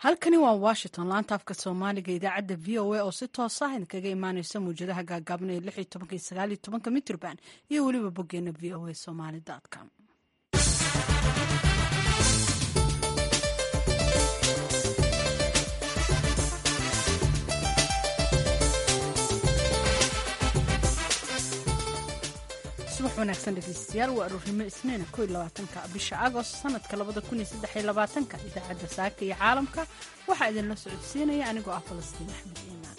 halkani waa washington laanta afka soomaaliga idaacadda v o a oo si toosa ah idinkaga imaaneysa mawjadaha gaagaaban ee lix iyo tobanka iyo sagaal iyo tobanka mitrban iyo weliba boggeena v o a somaly com subax wanaagsan dhegeystayaal waa aroornimo isniina ko iyo labaatanka bisha agost sanadka labada kun iyo saddex iyo labaatanka idaacadda saaka iyo caalamka waxaa idinla socodsiinaya anigoo ah falastiin axmed iimaan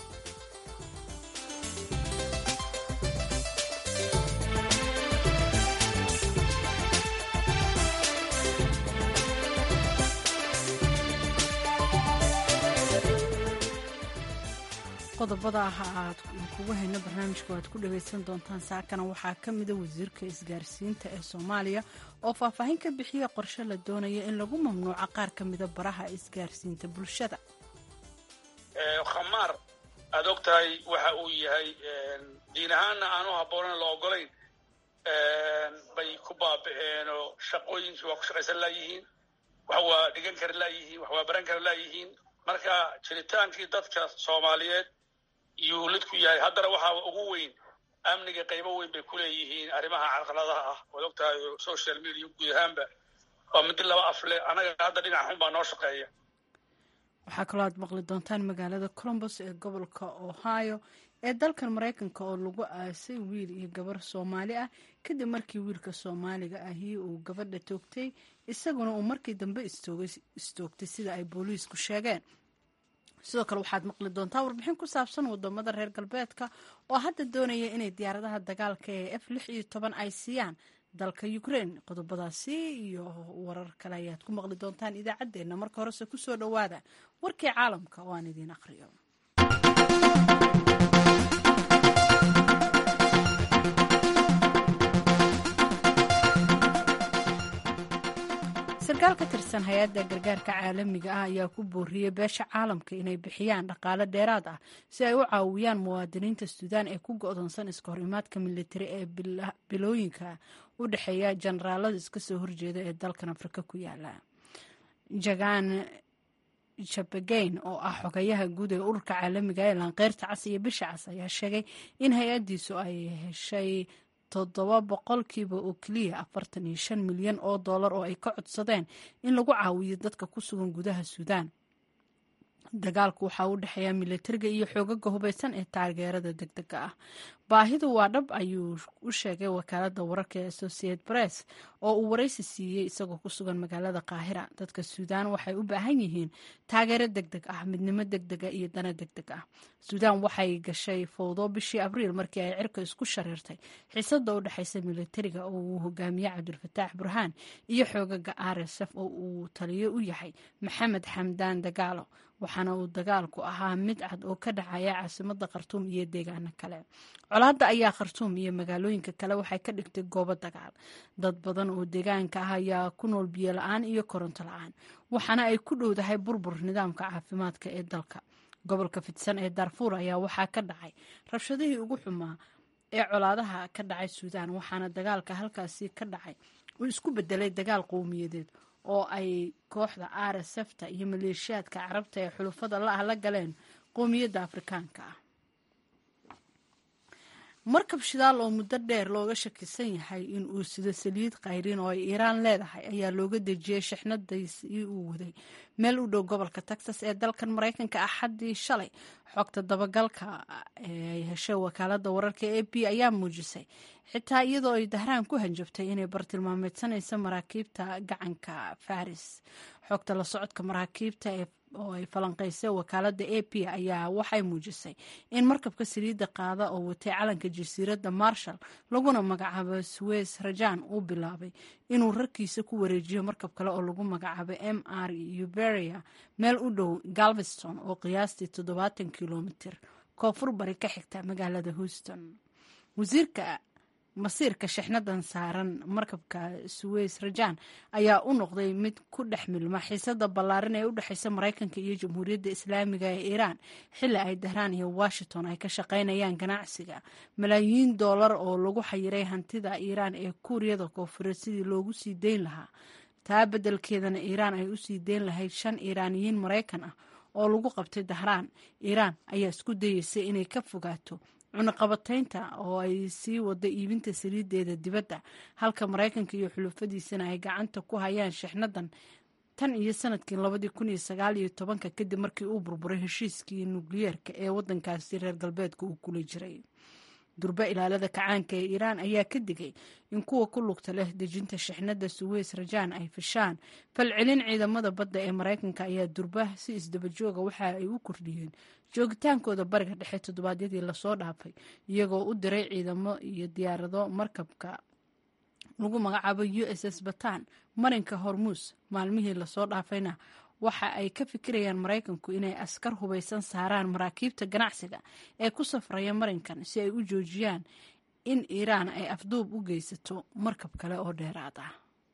qodobada ah aad kugu hayno barnaamijka waad ku dhagaysan doontaan saakana waxaa ka mida wasiirka isgaarsiinta ee soomaaliya oo faahfaahin ka bixiya qorshe la doonaya in lagu mamnuuco qaar ka mida baraha isgaarsiinta bulshada khamaar aad og tahay waxa uu yahay diin ahaanna aanu habboonan la ogolayn bay ku baaba'een oo shaqooyinkii waa ku shaqaysan laayihiin wax waa dhigan kara laayihiin wax waa baran kara laayihiin marka jiritaankii dadka soomaaliyeed iyuu lid ku yahay haddana waxaa ugu weyn amniga qaybo weyn bay ku leeyihiin arrimaha carqaladaha ah waad og tahay social media guud ahaanba waa midi laba afle anaga hadda dhinac xun baa noo shaqeeya waxaa kaloo aad maqli doontaan magaalada colombos ee gobolka ohio ee dalkan maraykanka oo lagu aasay wiil iyo gabar soomaali ah kadib markii wiilka soomaaliga ahi uu gabadha toogtay isaguna uu markii dambe istoogtay sida ay booliisku sheegeen sidoo kale waxaad maqli doontaa warbixin ku saabsan wadamada reer galbeedka oo hadda doonaya inay diyaaradaha dagaalka ee f lix iyo toban ay siiyaan dalka ukraine qodobadaasi iyo warar kale ayaad ku maqli doontaan idaacaddeenna marka horese kusoo dhowaada warkii caalamka oo aan idiin aqriyo sarkaal ka tirsan hay-adda gargaarka caalamiga ah ayaa ku booriyey beesha caalamka inay bixiyaan dhaqaale dheeraad ah si ay u caawiyaan muwaadiniinta suudaan ee ku go-doonsan iska horimaadka militari ee bilooyinka u dhexeeya jenaraalada iska soo horjeeda ee dalkan afrika ku yaala jagan jabageyn oo ah xogayaha guud ee ururka caalamiga ee lanqeyrta cas iyo bisha cas ayaa sheegay in hay-addiisu ay heshay toddoba boqolkiiba oo keliya afartan iyo shan milyan oo dollar oo ay ka codsadeen in lagu caawiyo dadka ku sugan gudaha suudaan dagaalku waxaa u dhexeeya militariga iyo xoogaga hubaysan ee taageerada deg dega ah baahidu waa dhab ayuu u sheegay wakaalada wararka ee associate press oo uu waraysi siiyey isagoo ku sugan magaalada qaahira dadka suudaan waxay u baahan yihiin taageero deg deg ah midnimo deg dega iyo dana deg deg ah suudaan waxay gashay fowdo bishii abriil markii ay cirka isku shareertay xiisada u dhexeysa militariga oo uu hogaamiye cabdulfataax burhaan iyo xoogaga r s f oo uu taliyo u yahay maxamed xamdaan dagaalo waxaana uu dagaalku ahaa mid cad oo ka dhacaya caasimada khartuum iyo deegaano kale colaadda ayaa khartuum iyo magaalooyinka kale waxay ka dhigtay goobo dagaal dad badan oo deegaanka ah ayaa ku nool biyo la-aan iyo koronto la-aan waxaana ay ku dhowdahay burbur nidaamka caafimaadka ee dalka gobolka fidsan ee darfuur ayaa waxaa ka dhacay rabshadihii ugu xumaa ee colaadaha ka dhacay suudaan waxaana dagaalka halkaasi ka dhacay uu isku bedelay dagaal qowmiyadeed oo ay kooxda r s fta iyo maleeshiyaadka carabta ee xulufada la-ah la galeen qowmiyadda afrikaanka ah markab shidaal oo muddo dheer looga shakisan yahay in uu sido saliid khayriin oo ay iiraan leedahay ayaa looga dejiyey shixnadaisii uu waday meel u dhow gobolka texas ee dalkan maraykanka axaddii shalay xogta dabagalka ee ay heshay wakaalada wararka a b ayaa muujisay xitaa iyadoo ay dahraan ku hanjabtay inay bartilmaameedsanaysa maraakiibta gacanka faris xogta la socodka maraakiibta ee oo ay falanqaysay wakaalada a p ayaa waxay muujisay in markabka saliidda qaada oo watay calanka jasiiradda marshall laguna magacaabo suwes rajan uu bilaabay inuu rarkiisa ku wareejiyo markab kale oo lagu magacaabo m r uberia meel u dhow galveston oo qiyaastii toddobaatan kilomitir koonfur bari ka xigta magaalada houston wasiirka masiirka shixnadan saaran markabka suweys rajan ayaa u noqday mid ku dhex milma xiisada ballaaran ee u dhexeysa maraykanka iyo jamhuuriyadda islaamiga ee iiraan xilli ay dahraan iyo washington ay ka shaqaynayaan ganacsiga malaayiin dollar oo lagu xayiray hantida iiraan ee kuuriyada koonfureed sidii loogu sii dayn lahaa taa beddelkeedana iiraan ay usii deyn lahayd shan iiraaniyiin maraykan ah oo lagu qabtay dahraan iiraan ayaa isku dayeysay inay ka fogaato cunaqabataynta oo ay sii wado iibinta saliideeda dibadda halka maraykanka iyo xulufadiisana ay gacanta ku hayaan shixnadan tan iyo sanadkii labadii kun iyo sagaal iyo tobanka kadib markii uu burburay heshiiskii nukliyeerka ee waddankaasi reer galbeedka uu kula jiray durbe ilaalada kacaanka ee iiraan ayaa ka digay in kuwa ku lugta leh dejinta shixnada suweys rajaan ay fishaan falcelin ciidamada badda ee maraykanka ayaa durba si isdabajooga waxa ay u kordhiyeen joogitaankooda bariga dhexe toddobaadyadii lasoo dhaafay iyagoo u diray ciidamo iyo diyaarado markabka lagu magacaabo u s s batan marinka hormuus maalmihii lasoo dhaafayna waxa ay ka fikirayaan maraykanku inay askar hubaysan saaraan maraakiibta ganacsiga ee ku safraya marinkan si ay u joojiyaan in iiraan ay afduub u geysato markab kale oo dheeraad ah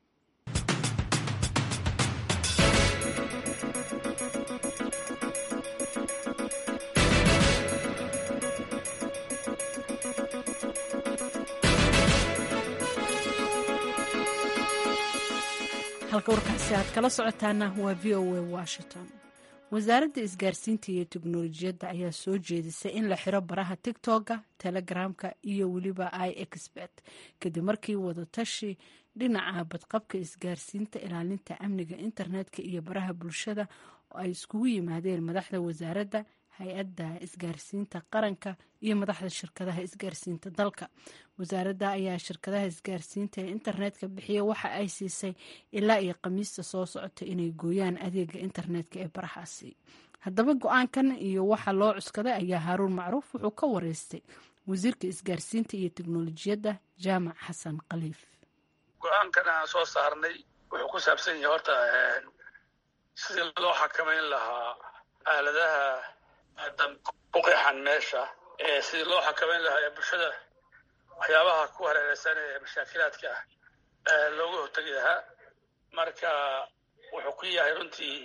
halka warkaasi aad kala socotaana waa v o a washington wasaaradda isgaarsiinta iyo teknolojiyadda ayaa soo jeedisay in la xiro baraha tigtogga telegramka iyo weliba i expert kadib markii wadatashi dhinaca badqabka isgaarsiinta ilaalinta amniga internetka iyo baraha bulshada oo ay iskugu yimaadeen madaxda wasaaradda hay-adda isgaarsiinta qaranka iyo madaxda shirkadaha isgaarsiinta dalka wasaaradda ayaa shirkadaha isgaarsiinta ee internetka bixiya waxa ay siisay ilaa iyo khamiista soo socota inay gooyaan adeega internetka ee barahaasi haddaba go-aankan iyo waxa loo cuskaday ayaa haaruun macruuf wuxuu ka wareystay wasiirka isgaarsiinta iyo teknolojiyadda jaamac xasan khaliif go-aankan aan soo saarnay wuxuu ku saabsan yahay horta sidii loo xakamayn lahaa aaladaha ku qeexan meesha sidii loo xakamayn lahaa ee bulshada waxyaabaha ku hareereysan ee mashaakilaadka ah looga hortegi lahaa marka wuxuu ku yahay runtii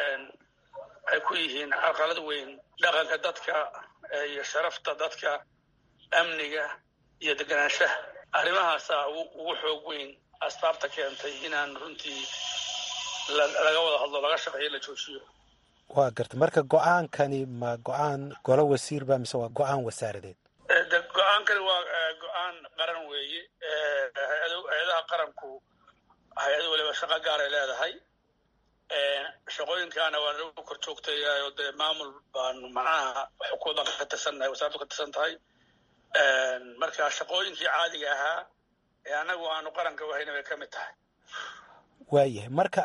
ay ku yihiin carqalad weyn dhaqanka dadka iyo sharafta dadka amniga iyo deganaanshaha arrimahaasaa ugu xoog weyn asbaabta keentay inaan runtii laga wada hadlo laga shaqeeyo la joojiyo waa garta marka go-aankani ma go-aan golo wasiir ba mise waa go-aan wasaaradeed de go-aankani waa go-aan qaran weeye hay-adaha qaranku hay-ad waliba shaqo gaaray leedahay shaqooyinkaana waa nagu kor joogtayayo dee maamul baanu macnaha xukuumadan ka tirsannahay wasaradu ka tirsan tahay marka shaqooyinkii caadiga ahaa ee annagu aanu qaranka wahayna bay ka mid tahay waayahay marka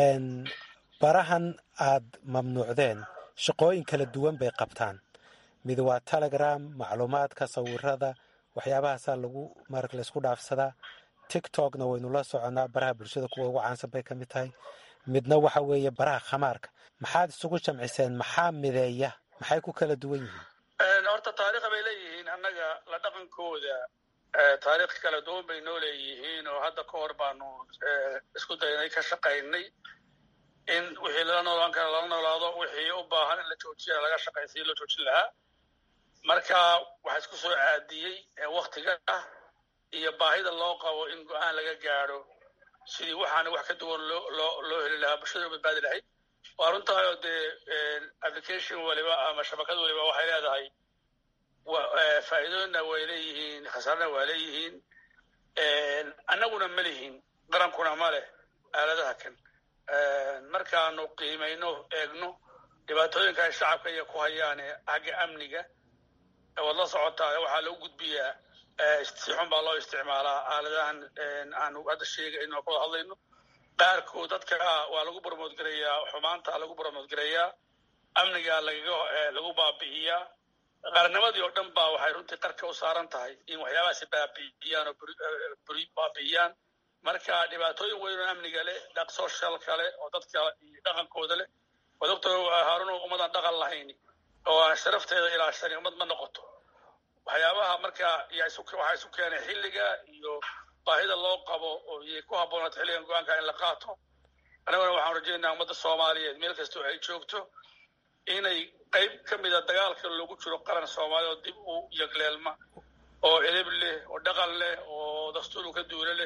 barahan aad mamnuucdeen shaqooyin kala duwan bay qabtaan mid waa telegram macluumaadka sawirada waxyaabahaasaa lagu marag laysku dhaafsadaa tiktokna waynu la soconnaa baraha bulshada kuwa ugu caansan bay ka mid tahay midna waxa weeye baraha khamaarka maxaad isugu jamciseen maxaa mideeya maxay ku kala duwan yihiin horta taariikha bay leeyihiin annaga la dhaqankooda taariikh kala duwan bay noo leeyihiin oo hadda ka hor baanu isku daynay ka shaqaynay in wixii lala noolaan kara lala noolaado wixii u baahan in la joojiya laga shaqay sidii loo joojin lahaa marka waxaa isku soo caadiyey waktiga ah iyo baahida loo qabo in go-aan laga gaadho sidii waxaana wax ka duwan loo loo loo heli lahaa bulshada u badbaadi lahayd waa runtahay oo dee application waliba ama shabakad waliba waxay leedahay faa'iidooyinna way leeyihiin khasaarna waa leeyihiin annaguna ma lihin qarankuna ma leh aaladaha kan markaanu qiimayno eegno dhibaatooyinka ay shacabka iyo ku hayaan xagga amniga waad la socotaa waxaa lagu gudbiyaa si xun baa loo isticmaalaa aaladahan aanu hadda sheegayno oo ka wada hadlayno qaarkood dadka waa lagu bormoodgarayaa xumaanta lagu bormoodgarayaa amniga lagaga lagu baabi'iyaa qaarnimadii oo dhan baa waxay runtii qarka u saaran tahay in waxyaabahaasi baabi'iyaan oo buri baabi'iyaan marka dhibaatooyin weyn oo amniga leh dhaq socialka leh oo dadka dhaqankooda leh waa doctor haarun ummadan dhaqan lahayn oo aan sharafteeda ilaashan ummad ma noqoto waxyaabaha marka waxaa isu keenay xilliga iyo baahida loo qabo oo iyay ku habboonaato xilligan go-aanka in la qaato annaguna waxaan rajaynayaa ummadda soomaaliyeed meel kastoo ay joogto inay qayb ka mida dagaalka loogu jiro qaran soomaaliya oo dib u yagleelma oo edeb leh oo dhaqan leh oo dastuuru ka duula leh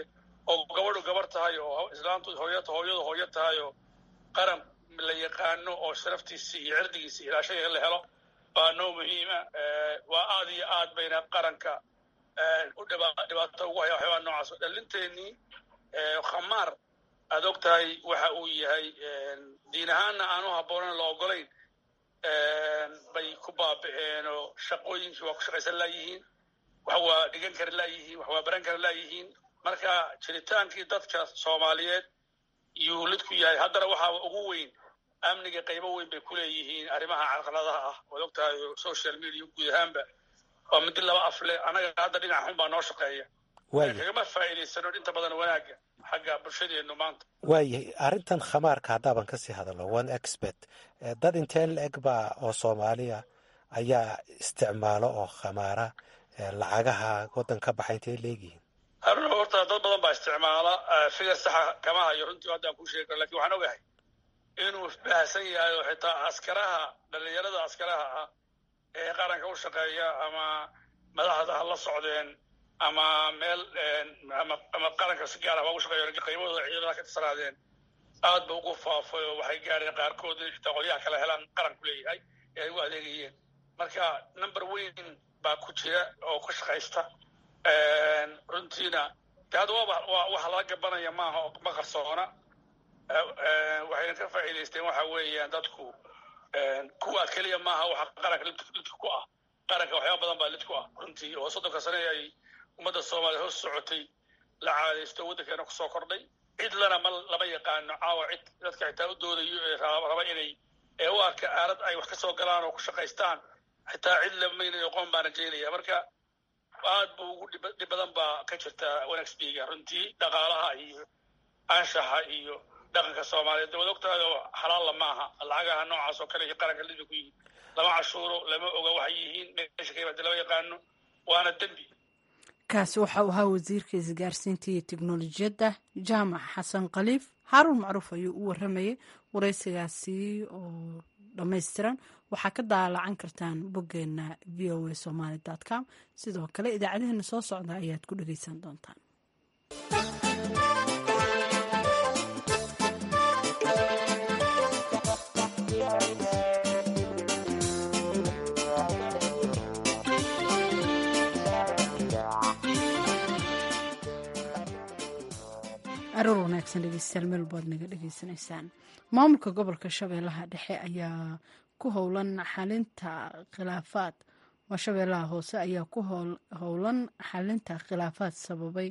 oo gabadhu gabar tahay oo islaantu hooy hooyadu hooyo tahay oo qaran la yaqaano oo sharaftiisi iyo cirdigiisa ilaashaya la helo baa noo muhiima waa aad iyo aad bayna qaranka u dhibaato ugu haya waxyaabaa noocaas dhalinteenii khamaar aad og tahay waxa uu yahay diin ahaanna aan u habboonan la ogolayn bay ku baaba'een oo shaqooyinkii waa ku shaqaysan laayihiin wax waa dhigan kari laayihiin wax waa baran kari laayihiin marka jiritaankii dadka soomaaliyeed yuu lid ku yahay haddana waxaa ugu weyn amniga qaybo weyn bay ku leeyihiin arrimaha carqaladaha ah waad og tahay social media guud ahaanba waa midi laba afle annaga hadda dhinac xun baa noo shaqeeya kagama faa'iidaysano inta badan wanaagga xagga bulshadeennu maanta waayahay arrintan khamaarka haddaaban kasii hadalno one expert dad intee la-eg baa oo soomaaliya ayaa isticmaalo oo khamaara lacagaha waddan ka baxa intay leegyihiin haruna horta dad badan baa isticmaala figar saxa kama hayo runtii haddaan kuu sheegi karo lakin waxaan ogahay inuu baahsan yahay oo xitaa askaraha dhalinyarada askaraha ah ee qaranka u shaqeeya ama madaxda ha la socdeen ama meel ama qaranka si gaar ah waa u shaqeeya qaybadooda ciidamada ka tirsanaadeen aad ba ugu faafay oo waxay gaareen qaarkood xitaa qolyaha kale helaan qaranku leeyahay ee ay u adeegayeen marka number weyn baa ku jira oo ku shaqaysta runtiina de hadda waa waxa laga gabanaya maaha oo ma qarsoona waxayna ka faa'iidaysteen waxa weeyaan dadku kuwa keliya maaha waxa qaranka lidka ku ah qaranka waxyaaba badan baa lid ku ah runtii oo soddonka sane ay ummadda soomaaliya hoos socotay la caadaysto waddankeena kusoo kordhay cid lana ma lama yaqaano caawa cid dadka xitaa u doodayo ee raba inay ee u arka aalad ay wax ka soo galaan oo ku shaqaystaan xitaa cid lamaynayo qoon baa rajaynaya marka aad bu ugu dhib badan baa ka jirta wanagsbiga runtii dhaqaalaha iyo anshaxa iyo dhaqanka soomaaliyeed dawad ogtahay oo xalaalla maaha lacagaha noocaas oo kale iyo qaranka lidba ku yihiin lama cashuuro lama oga waxay yihiin meesha kaybade lama yaqaano waana dembi kaasi waxa uu ahaa wasiirka isgaarsiinta iyo teknolojiyadda jaamac xasan khaliif haaruun macruuf ayuu u waramayay waraysigaasi oo dhammaystiran waxaa ka daalacan kartaan boggeena v o a somaly com sidoo kale idaacadaheena soo socda ayaad ku dhegeysan doontaan aroor wanaagsan dhegeystayaal meel baad naga dhegeysanaysaan maamulka gobolka shabeellaha dhexe ayaa ku howlan xalinta khilaafaad waa shabeellaha hoose ayaa ku howlan xalinta khilaafaad sababay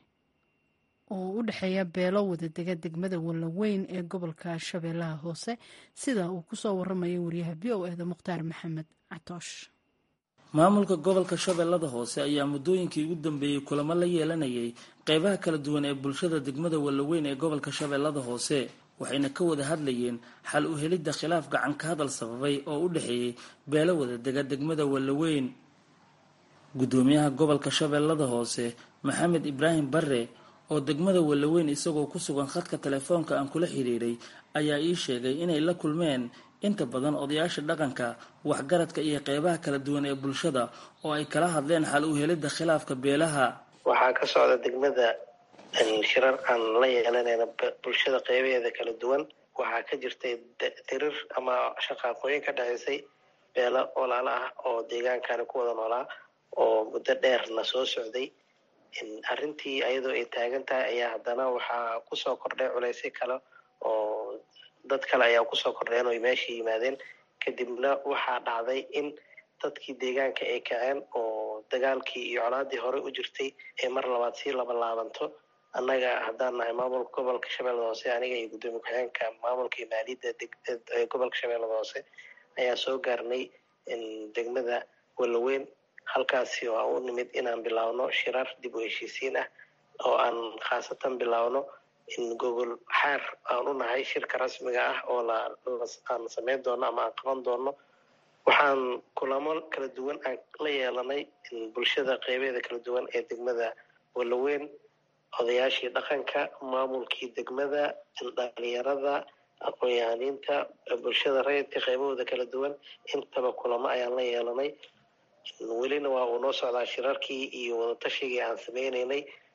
oo u dhexeeya beelo wadadega degmada wallaweyn ee gobolka shabeellaha hoose sida uu kusoo waramaya wariyaha v o eda mukhtaar maxamed catoosh maamulka gobolka shabeellada hoose ayaa muddooyinkii ugu dambeeyey kulamo la yeelanayay qeybaha kala duwan ee bulshada degmada wallaweyn ee gobolka shabeellada hoose waxayna ka wada hadlayeen xal u helidda khilaaf gacan ka hadal sababay oo u dhexeeyey beelo wadadega degmada wallaweyn guddoomiyaha gobolka shabeellada hoose maxamed ibraahim barre oo degmada wallaweyn isagoo ku sugan khadka telefoonka aan kula xiriiray ayaa ii sheegay inay la kulmeen inta badan odayaasha dhaqanka waxgaradka iyo qeybaha kala duwan ee bulshada oo ay kala hadleen xal u helidda khilaafka beelaha waxaa ka socda degmada shirar aan la yeelanayna bulshada qeybaheeda kala duwan waxaa ka jirtay tirir ama shaqaaqooyin ka dhaceysay beelo walaalo ah oo deegaankani ku wada noolaa oo muddo dheerna soo socday arrintii ayadoo ay taagan tahay ayaa haddana waxaa kusoo kordhay culaysyo kale oo dad kale ayaa kusoo kordheen oo meesha yimaadeen kadibna waxaa dhacday in dadkii deegaanka ay kaceen oo dagaalkii iyo colaadii hore u jirtay ee mar labaad sii laba laabanto annaga haddaan nahay maamulka gobolka shabeellada hoose aniga iyo guddoomiye ku-xigeenka maamulka iyo maaliyadda ee gobolka shabeellada hoose ayaa soo gaarnay degmada wallaweyn halkaasi oo aan u nimid inaan bilaawno shirar dib u heshiisiin ah oo aan khaasatan bilaawno in gogol xaar aan u nahay shirka rasmiga ah oo aan samayn doono ama aan qaban doono waxaan kulamo kala duwan aan la yeelanay bulshada qeybeeda kala duwan ee degmada wallaweyn odayaashii dhaqanka maamulkii degmada dhalinyarada aqoon-yahaniinta bulshada rayidka qeybahooda kala duwan intaba kulamo ayaan la yeelanay welina waa uu noo socdaa shirarkii iyo wadatashigai aan sameyneynay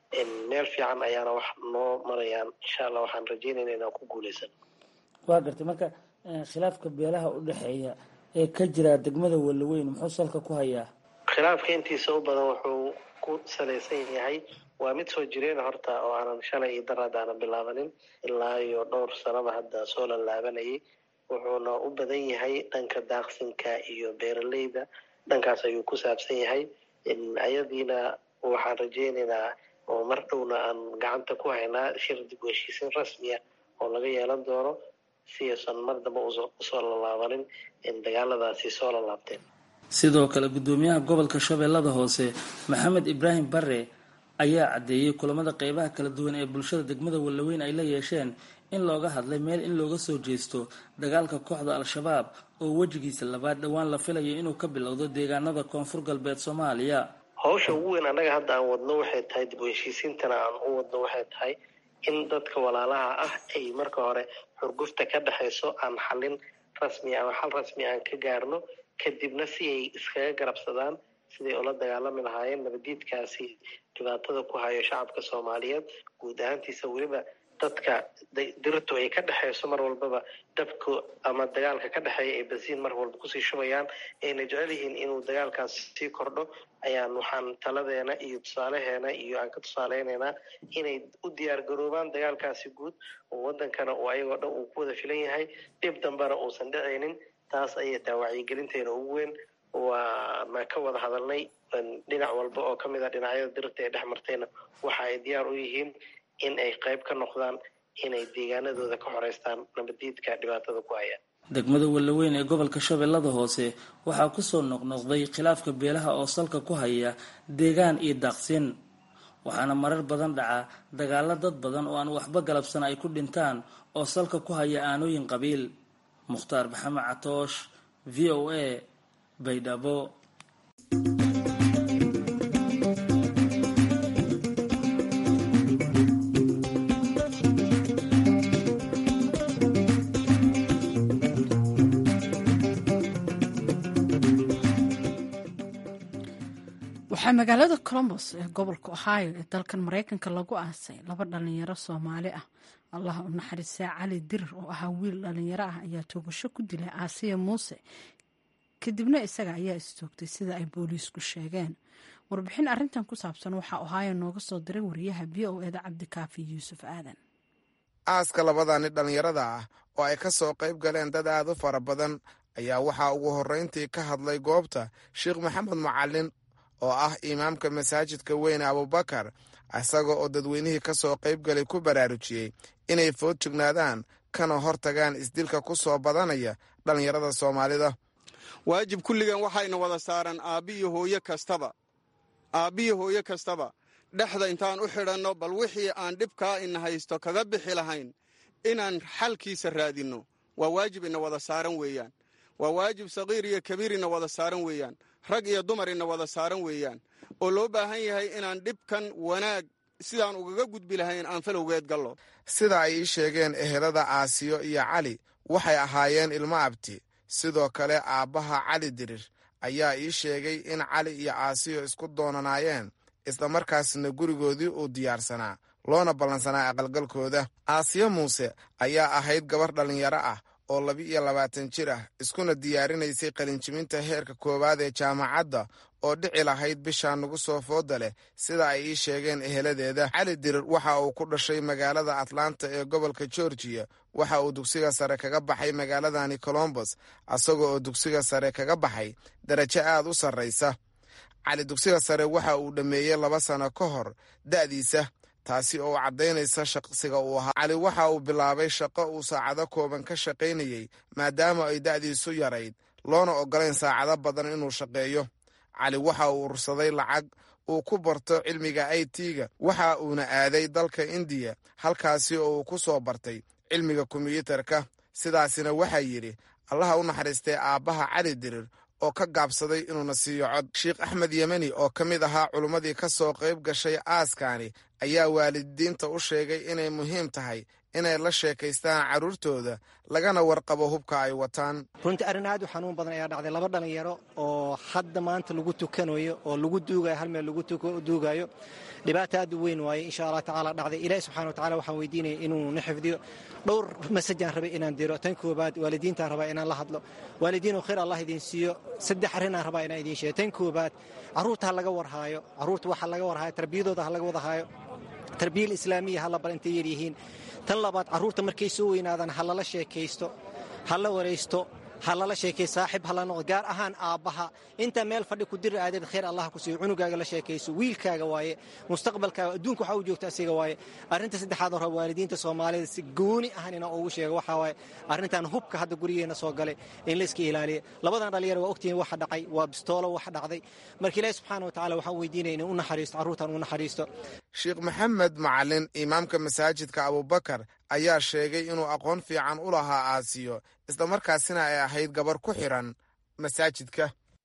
meel fiican ayaana wax noo marayaan insha allah waxaan rajeynayna inaan ku guuleysan waa gartay marka khilaafka beelaha u dhexeeya ee ka jira degmada walaweyn muxuu salka ku hayaa khilaafka intiisa u badan wuxuu ku salaysan yahay waa mid soo jireen horta oo aanan shalay iyo daraad aanan bilaabanin ilaa iyo dhowr sanaba hadda soo lalaabanayay wuxuuna u badan yahay dhanka daaqsinka iyo beeraleyda dhankaas ayuu ku saabsan yahay ayadiina waxaan rajeynaynaa oo mar dhowna aan gacanta ku haynaa shir dib u heshiisin rasmiya oo laga yeelan doono si aysan mar damba usoo lalaabanin dagaaladaasi soo lalaabteen sidoo kale guddoomiyaha gobolka shabeellada hoose maxamed ibraahim bare ayaa caddeeyey kulamada qeybaha kala duwan ee bulshada degmada wallaweyn ay la yeesheen in looga hadlay meel in looga soo jeesto dagaalka kooxda al-shabaab oo wejigiisa labaad dhowaan la filayo inuu ka bilowdo deegaanada koonfur galbeed soomaaliya hawsha ugu weyn annaga hadda aan wadno waxay tahay dib u heshiisiintana aan u wadno waxay tahay in dadka walaalaha ah ay marka hore xurgufta ka dhexayso aan xalin rasmi ama xal rasmi aan ka gaarno kadibna si ay iskaga garabsadaan siday ula dagaalami lahaayeen nabadiidkaasi dhibaatada ku hayo shacabka soomaaliyeed guud ahaantiisa weliba dadka dirtu ay ka dhexayso mar walbaba dabka ama dagaalka ka dhexeeya ay basiin mar walba kusii shubayaan ayna jecel yihiin inuu dagaalkaas sii kordho ayaan waxaan taladeena iyo tusaalaheena iyo aan ka tusaaleynaynaa inay u diyaar garoobaan dagaalkaasi guud oo wadankana uu ayagoo dhan uu ku wada filan yahay dhib dambena uusan dhicaynin taas ayay tahay wacyigelinteena ugu weyn waana ka wada hadalnay dhinac walba oo kamid a dhinacyada dirta ee dhex martayna waxa ay diyaar u yihiin in ay qayb ka noqdaan inay deegaanadooda ka xoreystaan nabadiidka dhibaatada ku hayaan degmada wallaweyn ee gobolka shabeellada hoose waxaa kusoo noqnoqday khilaafka beelaha oo salka ku haya deegaan iyo daaqsin waxaana marar badan dhaca dagaalo dad badan oo aan waxba galabsan ay ku dhintaan oo salka ku haya aanooyin qabiil mukhtaar maxamed catoosh v o a baydhabo waxaa magaalada colombos ee gobolka ohio ee dalkan maraykanka lagu aasay laba dhalinyaro soomaali ah allah u naxariistaa cali dirir oo ahaa wiil dhalinyaro ah ayaa toogasho ku dilay aasiya muuse kadibna isaga ayaa istoogtay sida ay booliisku sheegeen warbixin arintan ku saabsan waxaa ohio nooga soo diray wariyaha v o eda cabdikaafi yuusuf aadan aaska labadani dhallinyarada ah oo ay ka soo qayb galeen dad aad u fara badan ayaa waxaa ugu horrayntii ka hadlay goobta sheekh maxamed macalin oo ah imaamka masaajidka weyne abubakar isaga oo dadweynihii ka soo qayb galay ku baraarujiyey inay food jignaadaan kana hor tagaan isdilka ku soo badanaya dhallinyarada soomaalida waajib kulligan waxayna wada saaran aabbiyo hooye kastaba aabbiyo hooye kastaba dhexda intaan u xidhanno bal wixii aan dhibkaa ina haysto kaga bixi lahayn inaan xalkiisa raadinno waa waajib ina wada saaran weeyaan waa waajib saqiir iyo kabiir ina wada saaran weeyaan rag iyo dumar ina wada saaran weeyaan oo loo baahan yahay inaan dhibkan wanaag sidaan ugaga gudbi lahayn aan falowgeed gallo sida ay ii sheegeen ehelada aasiyo iyo cali waxay ahaayeen ilmo abti sidoo kale aabbaha cali dirir ayaa ii sheegay in cali iyo aasiyo isku doonanaayeen islamarkaasna gurigoodii uu diyaarsanaa loona ballansanaa aqalgalkooda aasiyo muuse ayaa ahayd gabar dhallinyaro ah oo laba-iyo labaatan jir ah iskuna diyaarinaysay qalinjibinta heerka koowaad ee jaamacadda oo dhici lahayd bishaa nagu soo fooda leh sida ay ii sheegeen eheladeeda cali dirir waxa uu ku dhashay magaalada atlanta ee gobolka georgiya waxa uu dugsiga sare kaga baxay magaaladani colombos isaga oo dugsiga sare kaga baxay darajo aad u sarraysa cali dugsiga sare waxa uu dhammeeyey laba sano ka hor da'diisa taasi oo caddaynaysa shaqsiga uu ahaa cali waxa uu bilaabay shaqo uu saacado kooban ka shaqaynayey maadaama ay da'diisu yarayd loona oggolayn saacado badan inuu shaqeeyo cali waxa uu urursaday lacag uu ku barto cilmiga i t-ga waxa uuna aaday dalka indiya halkaasi oo uu ku soo bartay cilmiga kombiyuutarka sidaasina waxaa yidhi allaha u naxariistay aabbaha cali dirir oo ka gaabsaday inuuna siiyo cod sheekh axmed yemeni oo ka mid ahaa culummadii ka soo qayb gashay aaskani ayaa waalidiinta u sheegay inay muhiim tahay inay la sheekaystaan carruurtooda lagana warqabo hubka ay wataan runtii arrin aad u xanuun badan ayaa dhacday laba dhalinyaro oo hadda maanta lagu tukanayo oo lagu duugayo hal meel lagu duugayo dhibaata aad u weyn waaye insha allah tacaala dhacday ilaahi subxana wa tacala waxaan weydiinaya inuu na xifdiyo dhowr masajaan rabay inaan diro tan koobaad waalidiintaan rabaa inaan la hadlo waalidiinoo khayr allah idin siiyo saddex arrinaan rabaa inaan idiin sheego tan koobaad carruurta ha laga warhaayo carruurta waxa laga warhaayo tarbiyadooda ha laga wadahaayo tarbiyal islaamiya ha la bar intay yaryihiin tan labaad carruurta markay soo weynaadaan ha lala sheekaysto ha la waraysto ha lala sheekay saaxib hala noqdo gaar ahaan aabbaha intaa meel fadhi ku diri aadeed khayr allah ku siiyo cunugaaga la sheekayso wiilkaaga waaye mustaqbalkaaga adduunka waxa u joogta asiga waaye arrinta saddexaad oo raba waalidiinta soomaalida si gooni ahan inaan ugu sheego waxaa waaye arrintan hubka hadda gurigeena soo galay in layska ilaaliya labadan dhalinyaro waa ogtihiin waxa dhacay waa bistoolo wax dhacday marka ilaahi subxaana wa tacala waxaan weydiinaya inuu u naxariisto carruurtan u naxariisto sheekh maxamed macalin imaamka masaajidka abubakar ayaa sheegay inuu aqoon fiican u lahaa aasiyo islamarkaasina ay ahayd gabar ku xiran masaajidka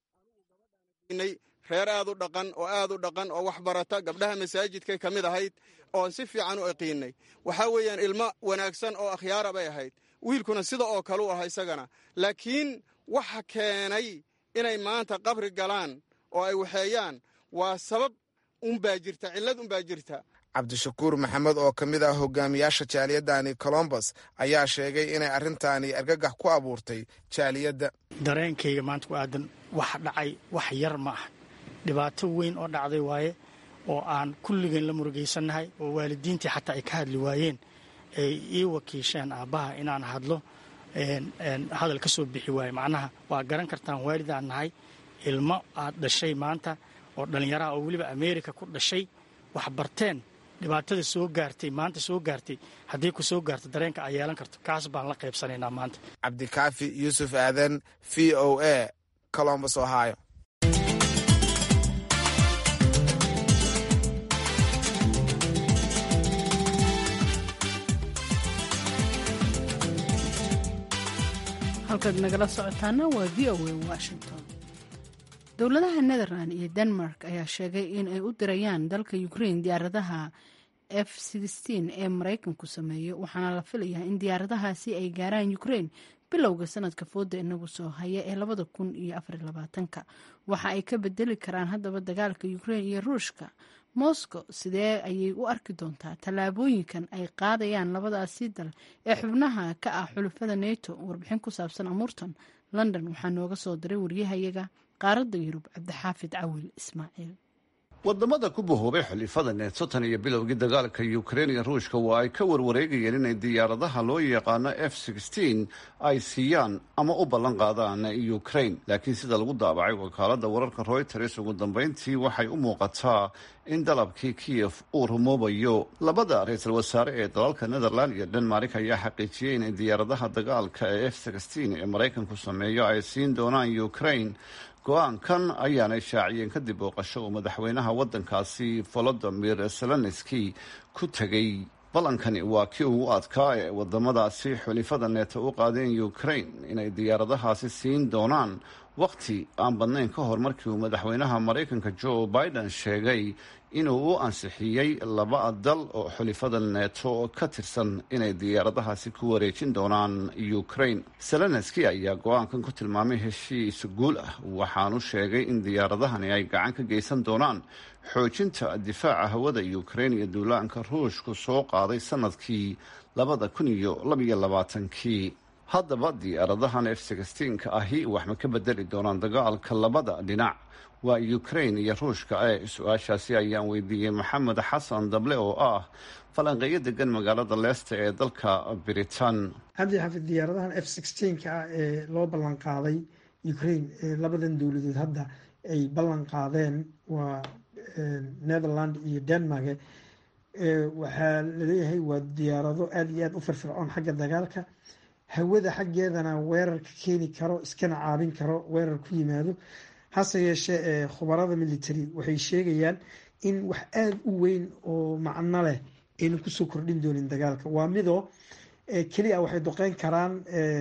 reer aad u dhaqan oo aad u dhaqan oo wax barata gabdhaha masaajidkay ka mid ahayd oon si fiican u aqiinay waxaa weeyaan ilmo wanaagsan oo akhyaara bay ahayd wiilkuna sida oo kale u aha isagana laakiin waxa keenay inay maanta qabri galaan oo ay waxeeyaan waa sabab unbaa jirta cillad unbaa jirta cabdishakuur maxamed oo ka mid ah hogaamiyaasha jaaliyadani colombos ayaa sheegay inay arrintaani argagax ku abuurtay jaaliyadda dareenkayga maanta ku aadan wax dhacay wax yar ma ah dhibaato weyn oo dhacday waaye oo aan kulligeen la murugaysannahay oo waalidiintii xataa ay ka hadli waayeen ay ii wakiisheen aabbaha inaan hadlo hadal ka soo bixi waaye macnaha waa garan kartaan waalidaan nahay ilmo aad dhashay maanta oo dhallinyaraha oo weliba ameerika ku dhashay wax barteen dhibaatada soo gaartay maanta soo gaartay haddii ku soo gaarto dareenka ay yeelan karto kaas baan la qaybsanaynaa maanta cabdikaafi yuusuf aadan v o a colombos ohio halkaad nagala socotaana waa v o a washington dowladaha netherland iyo denmark ayaa sheegay in ay u dirayaan dalka ukraine diyaaradaha f ee maraykanku sameeyo waxaana la filayaa in diyaaradahaasi ay gaaraan ukraine bilowga sanadka fooda inagu soo haya ee labada kun iyo afarlabaatanka waxa ay ka bedeli karaan haddaba dagaalka ukraine iyo ruushka moscow sidee ayay u arki doontaa tallaabooyinkan ay qaadayaan labadaasi dal ee xubnaha ka ah xulufada neto warbixin ku saabsan amuurtan london waxaa nooga soo diray waryahayaga qaaradda yurub cabdixaafid cawil ismaaciil wadamada ku bahoobay xulifada neeto tan iyo bilowgii dagaalka ukrein iyo ruushka waa ay ka warwareegayeen inay diyaaradaha loo yaqaano f ay siiyaan ama u ballan qaadaan ukrain laakiin sida lagu daabacay wakaalada wararka royters ugu dambeyntii waxay u muuqataa in dalabkii kiyef uu rumoobayo labada ra-iisul wasaare ee dalalka netherland iyo denmark ayaa xaqiijiyey inay diyaaradaha dagaalka ee f ee maraykanku sameeyo ay siin doonaan ukrain go-aankan ayaanay shaaciyeen kadib booqasho uu madaxweynaha waddankaasi volodimir zelenski ku tegey ballankani waa kii ugu adkaa ee wadamadaasi xulifada neeto u qaadeen ukrain inay diyaaradahaasi siin doonaan wakhti aan badnayn ka hor markii uu madaxweynaha maraykanka joe biden sheegay inuu u ansixiyey laba dal oo xulifada neeto ka tirsan inay diyaaradahaasi ku wareejin doonaan ukrain zelenski ayaa go-aankan ku tilmaamay heshiis guul ah waxaanu sheegay in diyaaradahani ay gacan ka geysan doonaan xoojinta difaaca hawada ukrain iyo duulaanka ruushku soo qaaday sanadkii labada kun iyo labaiyo labaatankii haddaba diyaaradahan f ka ahi wax ma ka bedeli doonaan dagaalka labada dhinac waa ukrain iyo ruushka ee su-aashaasi ayaan weydiiyey maxamed xasan dable oo ah falanqeeyo degan magaalada leesta ee dalka britain cabdi xafid diyaaradahan f ka ah ee loo ballan qaaday ukrain ee labadan dowladood hadda ay ballan qaadeen waa netherland iyo denmark waxaa laleeyahay waa diyaarado aada iyo aada u firfircoon xagga dagaalka hawada xaggeedana weerarka keeni karo iskana caabin karo weerar ku yimaado hase yeeshee khubarada military waxay sheegayaan in wax aada u weyn oo macno leh aynan kusoo kordhin doonin dagaalka waa midoo keliya waxay doqeyn karaan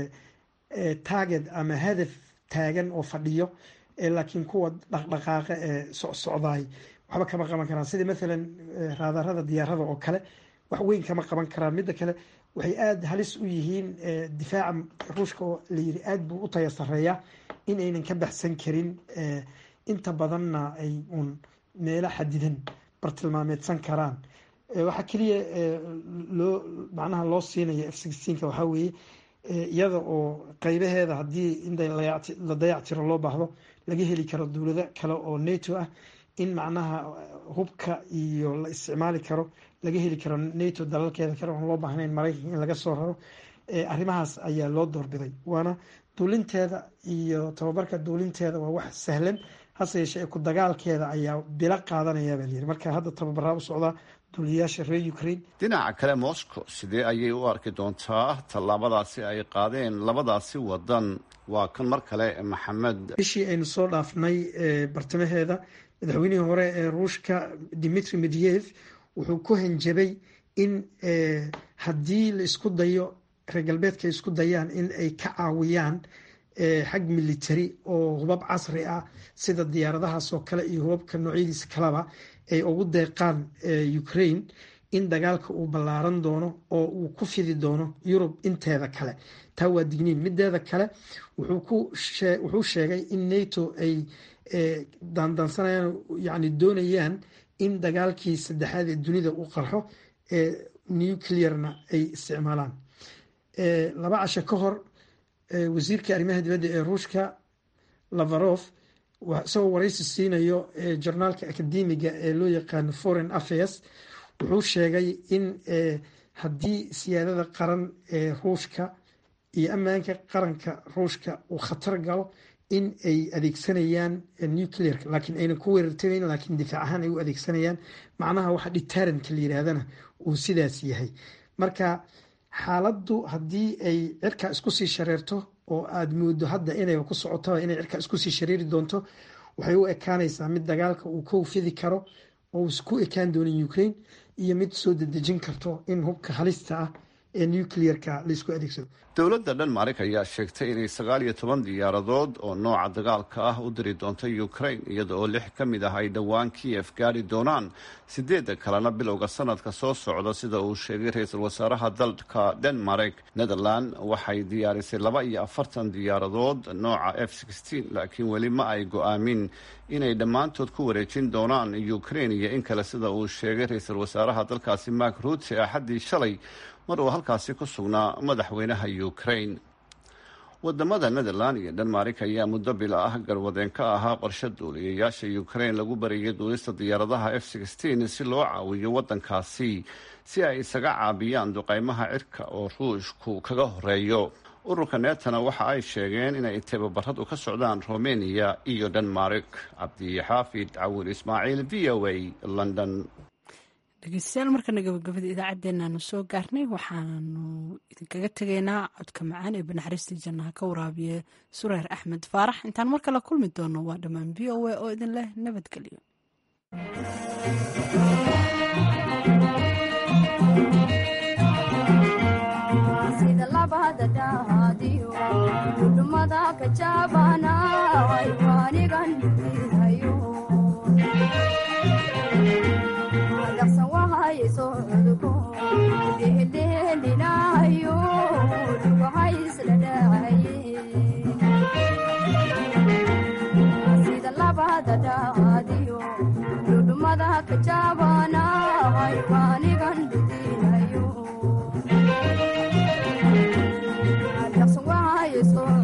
target ama hadaf taagan oo fadhiyo laakiin kuwa dhaqdhaqaaqa ee socsocdaay waxba kama qaban karaan sida maalan raadarada diyaarada oo kale wax weyn kama qaban karaan midda kale waxay aada halis u yihiin difaaca ruushka oo layiri aada buu u taya sareeya in aynan ka baxsan karin inta badanna ay uun meelo xadidan bartilmaameedsan karaan waxaa keliya loo macnaha loo siinaya f sixteenka waxaa weeye iyada oo qeybaheeda haddii in la dayactiro loo baahdo laga heli karo dowlado kale oo nato ah in macnaha hubka iyo la isticmaali karo laga heli karo nato dalalkeeda kale oon loo baahnayn maraykanka in laga soo raro arrimahaas ayaa loo doorbiday waana duulinteeda iyo tababarka duulinteeda waa wax sahlan hase yeeshee ku dagaalkeeda ayaa bilo qaadanaya baa layiri marka hadda tababaraa u socdaa duuliyayaasha reer ukraine dhinaca kale moscow sidee ayay u arki doontaa tallaabadaasi ay qaadeen labadaasi wadan waa kan mar kale maxamed bishii aynu soo dhaafnay bartamaheeda madaxweynihii hore ee ruushka dimitri medyev wuxuu ku hanjabay in haddii la isku dayo reer galbeedka isku dayaan in ay ka caawiyaan xag military oo hubab casri ah sida diyaaradahaas oo kale iyo hubabka noocyadiisa kaleba ay ugu deeqaan ukraine in dagaalka uu ballaaran doono oo uu ku fidi doono yurub inteeda kale taa waa digniin mideeda kale wuxuu sheegay in nato ay daandaansanayaan yani doonayaan in dagaalkii saddexaad ee dunida uu qarxo ee nuclearna ay isticmaalaan laba casho ka hor wasiirka arrimaha dibadda ee ruushka lavarov isagoo waraysi siinayo jornaalka akademiga ee loo yaqaano foreign affairs wuxuu sheegay in haddii siyaadada qaran ee ruushka iyo ammaanka qaranka ruushka uu khatar galo in ay adeegsanayaan nuclearka laakiin aynan ku weerartamayn laakiin difaac ahaan ay u adeegsanayaan macnaha waxa deterrentka la yiraahdana uu sidaas yahay marka xaaladdu haddii ay cirka isku sii shareerto oo aada moodo hadda inayba ku socotaba inay cirka isku sii shareeri doonto waxay u ekaanaysaa mid dagaalka uu ka fidi karo oo isku ekaan doonin ukraine iyo mid soo dedejin karto in hubka halista ah ee nuclearka laisku adeegsado dowladda dhanmarik ayaa sheegtay inay sagaal iyo toban diyaaradood oo nooca dagaalka ah u diri doonto ukraine iyada oo lix ka mid ah ay dhowaan kiyef gaari doonaan sideedda kalena bilowga sanadka soo socda sida uu sheegay ra-iisul wasaaraha dalka denmark netherland waxay diyaarisay laba iyo afartan diyaaradood nooca f sixteen laakiin weli ma ay go-aamin inay dhammaantood ku wareejin doonaan ukraine iyo in kale sida uu sheegay ra-iisul wasaaraha dalkaasi mark ruute axaddii shalay mar uu halkaasi ku sugnaa madaxweynaha ukraine wadamada netherland iyo denmark ayaa muddo bila ah garwadeen ka ahaa qorshe duuliyayaasha ukraine lagu bariyay duulista diyaaradaha f sixteen si loo caawiyo wadankaasi si ay isaga caabiyaan duqeymaha cirka oo ruushku kaga horeeyo ururka neetana waxa ay sheegeen inay tababaradu ka socdaan romania iyo denmark cabdixaafid cawil ismaaciil v o a london dhegeystayaal markana gabagabada idaacaddeenaanu soo gaarnay waxaanu idinkaga tegaynaa codka macaan ee banaxariistii jannaha ka waraabiye sureer axmed faarax intaan mar kale kulmi doono waa dhammaan v o a oo idin leh nabadgelyo That's why it's so